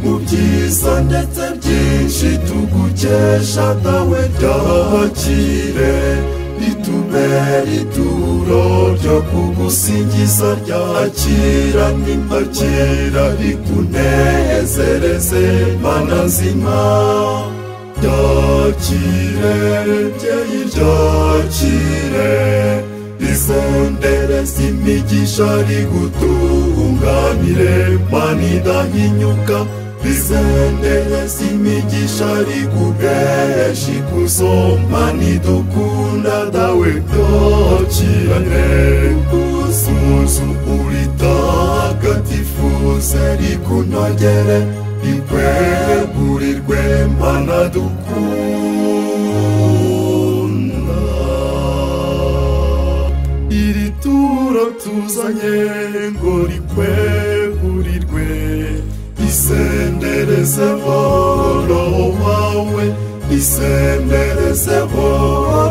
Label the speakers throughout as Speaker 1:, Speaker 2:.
Speaker 1: byiza ndetse byinshi tugukesha nawe ndakire ritubere ituro ryo kugusingiza ryakira n'impakira rikunezereze mana nzima ryakire mbyeyi ryakire rizondereza imigisha rigutunganire mana idahinyuka rizondereza imigisha riguhesha ikuzo mana idukunda dawe ryakire uzuzu uritagatifuze rikunogere ikwegurirwe mana dukunda iri turo tuzanye ngo rikwegurirwe isenderezeho roho wawe isenderezeho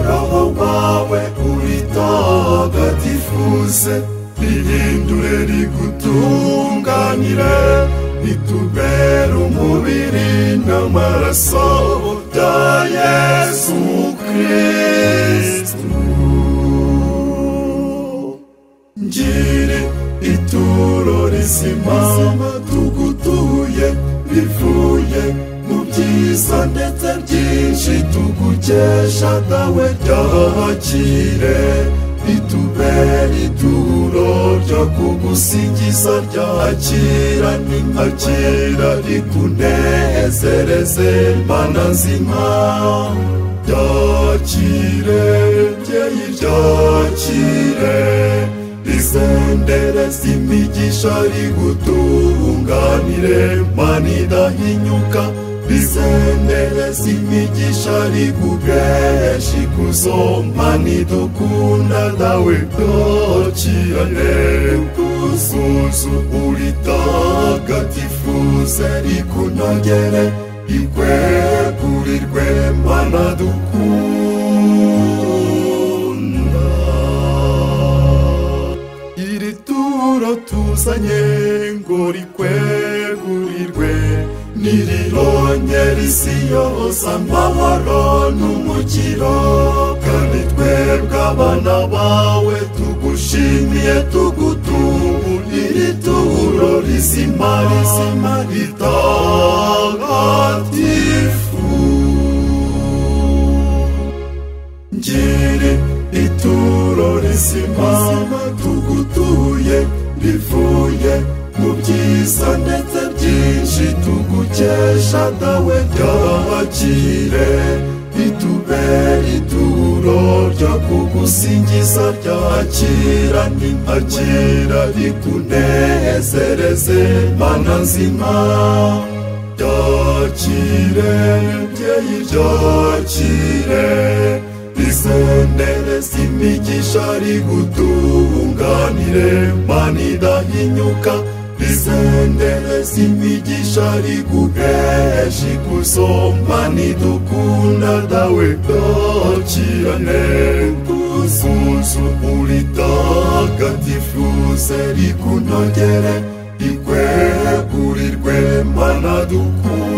Speaker 1: roho wawe uritagatifuze rihindure rigutunganire ritubere umubiri n'amaraso bya yesu kirisitu ngiri ituro rizima tugutuye rivuye mu byiza ndetse byinshi tugukesha dawe ryakire ritubere ituro ryo kugusingiza ryakira n'impakira rikunezereze mana nzima ryakire mbyeyi ryakire rizondereza imigisha rigutunganire mana idahinyuka rizondereza imigisha riguhesha ikuzo mana idukunda dawe ryakirane uzuzu uritagatifuze rikunogere ikwegurirwe mana dukunda iri turo tuzanye ngo rikwegurirwe ntirirongera isi yose amahoro n'umukiro kandi twebwe abana bawe tugushimiye tugutubu iri turo rizima rizima ritagatifu ngiri ituro rizima tugutuye rivuye mu byiza ndetse byinshi tugukesha dawe ryakire ritubere ituro ryo kugusingiza ryakira n'impakira rikunezereze mana nzima ryakire mbyeyi ryakire rizondereza imigisha rigutunganire mana idahinyuka rizondereza imigisha riguhesha ikuzo mana idukunda dawe ryakirane uzuzu uritagatifuze rikunogere ikwegurirwe mana dukunda